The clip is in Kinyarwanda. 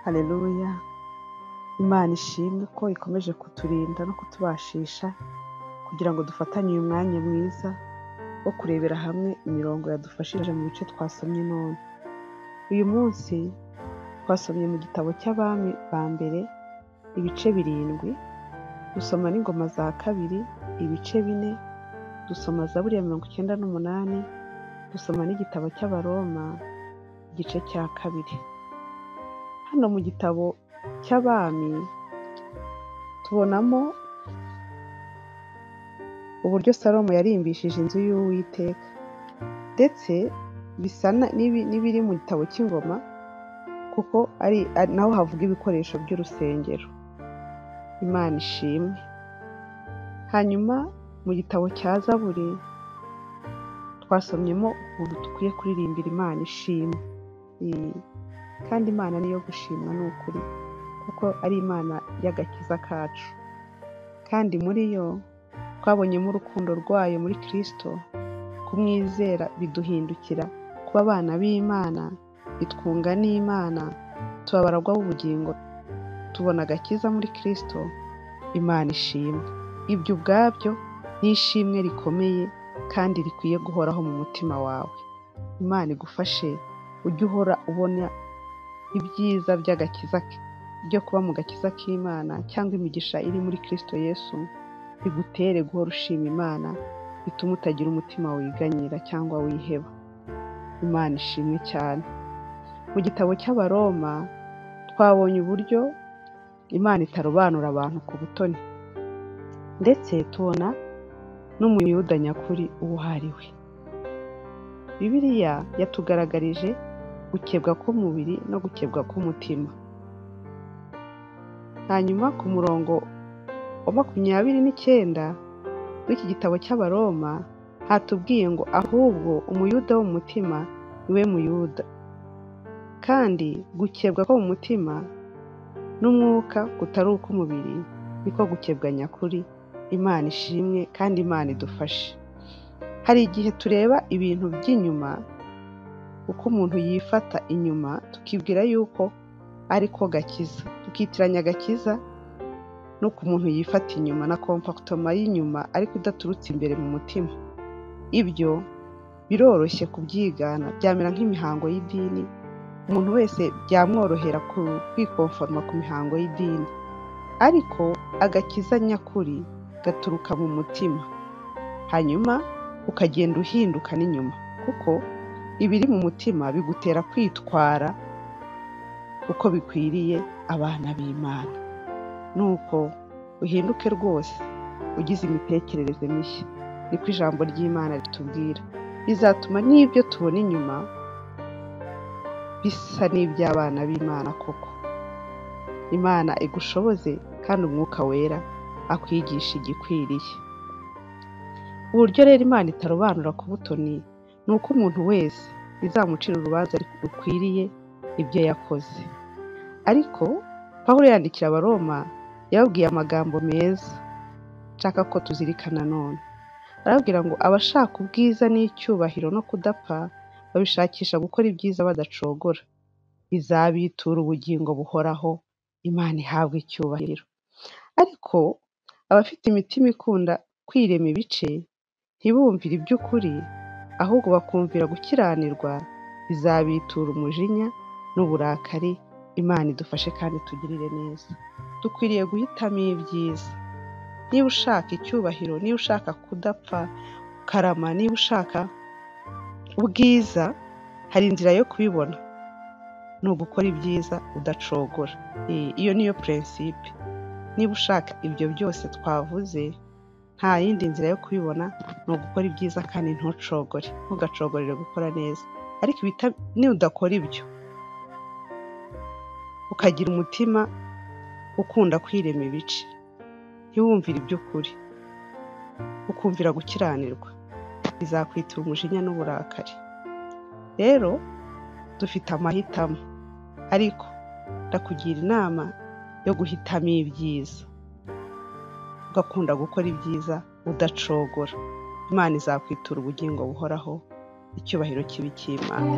Haleluya, Imana ishimwe ko ikomeje kuturinda no kutubashisha kugira ngo dufatanye uyu mwanya mwiza wo kurebera hamwe imirongo yadufashije mu bice twasomye none. Uyu munsi twasomye mu gitabo cy'Abami ba mbere ibice birindwi, dusoma n'ingoma za kabiri ibice bine, dusoma Zaburi ya mirongo icyenda n'umunani, dusoma n'igitabo cy'Abaroma igice cya kabiri. Hano mu gitabo cy'Abami tubonamo uburyo Salomo yarimbishije inzu y'Uwiteka ndetse bisa na- n'ibi- n'ibiri mu gitabo cy'ingoma kuko ari ari- naho havuga ibikoresho by'urusengero. Imana ishimwe. Hanyuma mu gitabo cya Zaburi twasomyemo ukuntu dukwiye kuririmbira Imana ishimwe. Ee, Kandi Imana niyo gushimwa ni ukuri kuko ari Imana y'agakiza kacu. Kandi muri yo twabonyemo urukundo rwayo muri Kristo, kumwizera biduhindukira kuba abana b'Imana, bitwunga n'Imana, tuba abaragwa b'ubugingo, tubona agakiza muri Kristo, Imana ishimwe. Ibyo ubwabyo ni ishimwe rikomeye kandi rikwiye guhoraho mu mutima wawe. Imana igufashe ujye uhora ubona ibyiza by'agakiza ke- byo kuba mu gakiza k'Imana cyangwa imigisha iri muri Kristo Yesu bigutere guhora ushima Imana bituma utagira umutima wiganyira cyangwa wiheba. Imana ishimwe cyane. Mu gitabo cy'Abaroma twabonye uburyo Imana itarobanura abantu ku butoni ndetse tubona n'umuyuda nyakuri uwo ari we. Bibiliya yatugaragarije gukebwa k'umubiri no gukebwa k'umutima. Hanyuma ku murongo wa makumyabiri n'icyenda w'iki gitabo cy'Abaroma hatubwiye ngo ahubwo umuyuda wo mu mutima ni we muyuda, kandi gukebwa ko mu mutima n'umwuka kutari uk'umubiri niko gukebwa nyakuri. Imana ishimwe kandi Imana idufashe. Hari igihe tureba ibintu by'inyuma, uko umuntu yifata inyuma, tukibwira yuko ariko gakiza, tukitiranya agakiza n'uko umuntu yifata inyuma na kompakitoma y'inyuma ariko idaturutse imbere mu mutima. Ibyo biroroshye kubyigana, byamera nk'imihango y'idini, umuntu wese byamworohera ku- kwikonforma ku mihango y'idini. Ariko agakiza nyakuri gaturuka mu mutima, hanyuma ukagenda uhinduka n'inyuma, kuko ibiri mu mutima bigutera kwitwara uko bikwiriye abana b'Imana. Nuko uhinduke rwose ugize imitekerereze mishya, niko ijambo ry'Imana ritubwira. Bizatuma n'ibyo tubona inyuma bisa n'iby'abana b'Imana koko. Imana igushoboze kandi Umwuka Wera akwigisha igikwiriye. Uburyo rero Imana itarobanura ku butoni ni uko umuntu wese izamucira urubanza rukwiriye ibyo yakoze. Ariko Pawulo yandikira Abaroma yababwiye amagambo meza nshaka ko tuzirikana none. Arababwira ngo abashaka ubwiza n'icyubahiro no kudapfa babishakisha gukora ibyiza badacogora bizabitura ubugingo buhoraho Imana ihabwe icyubahiro. Ariko abafite imitima ikunda kwirema ibice ntibumvire iby'ukuri ahubwo bakumvira gukiranirwa bizabitura umujinya n'uburakari Imana idufashe kandi itugirire neza. Dukwiriye guhitamo ibyiza. Niba ushaka icyubahiro, niba ushaka kudapfa, karama, niba ushaka ubwiza, hari inzira yo kubibona. Ni ugukora ibyiza udacogora. Ee, Iyo niyo purinsipe. Niba ushaka ibyo byose twavuze, nta yindi nzira yo kubibona ni ugukora ibyiza kandi ntucogore. Ntugacogorere gukora neza. Ariko ibita- nudakora ibyo, ukagira umutima ukunda kwirema ibice, ntiwumvire iby'ukuri, ukumvira gukiranirwa, bizakwitira umujinya n'uburakari. Rero dufite amahitamo, ariko ndakugira inama yo guhitamo ibyiza, ugakunda gukora ibyiza udacogora. Imana izakwitura ubugingo buhoraho, icyubahiro kibe icy'Imana.